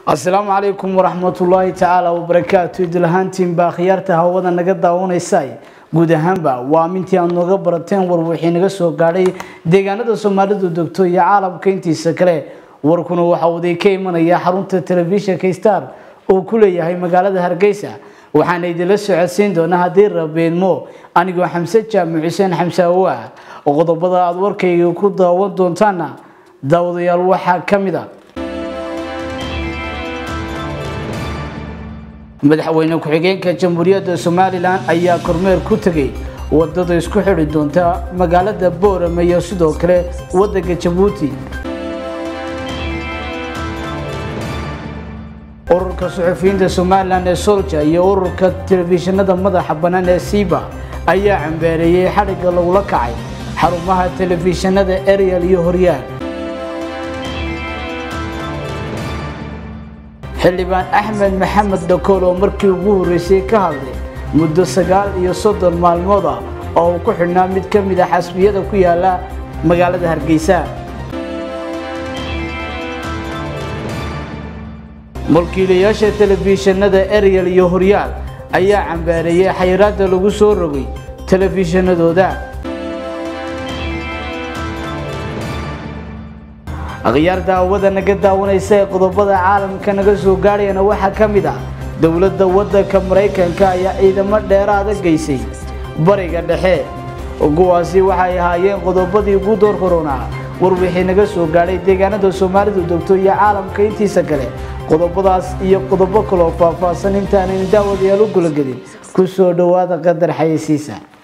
asalaamu calaykum waraxmatullaahi tacaala wabarakaatu idulahaantiinbaa khiyaarta hawada naga daawanaysa guud ahaanba waa amintii aad nooga barateen war wixii naga soo gaadhay deegaanada soomaalidu degto iyo caalamka intiisa kale warkuna waxa uu ka imanaya xarunta telefishinka star oo ku leeyahay magaalada hargeysa waxaana idinla socodsiin doonaa haddii rabeedmo anigoo xamse jaamac xuseen xamse awoa oo qodobada aada warkayga ku daawan doontaana daawadayaal waxaa ka mid a madaxweyne ku-xigeenka jamhuuriyadda somalilan ayaa kormeer ku tegay wadada isku xidhi doonta magaalada boorame iyo sidoo kale wadanka jabuuti ururka suxufiyiinta somalilan ee solja iyo ururka telefishinada madaxa bannaan ee siiba ayaa cambeereeyey xadhigga lagula kacay xarumaha telefishinada ariel iyo horyaal xildhibaan axmed maxamed dhakool oo markii ugu horreysay ka hadlay muddo sagaal iyo soddon maalmood ah oo uu ku xidhnaa mid ka mid a xasbiyada ku yaala magaalada hargeysa mulkiilayaasha telefishinada ariel iyo horyaal ayaa cambaareeyey xayiraadda lagu soo rogay telefishinadooda akhyaar daawada naga daawanaysa ee qodobada caalamka naga soo gaadhayana waxaa ka mid ah dowladda waddanka maraykanka ayaa ciidamo dheeraada geysay bariga dhexe kuwaasi waxay ahaayeen qodobadii ugu door koronaa war wixii naga soo gaadhay deegaanada soomaalidu degto iyo caalamka intiisa kale qodobadaas iyo qodobo kaloo faahfaahsan intaanaynu daawadayaal u gulagelin ku soo dhowaada qadar xayeysiisa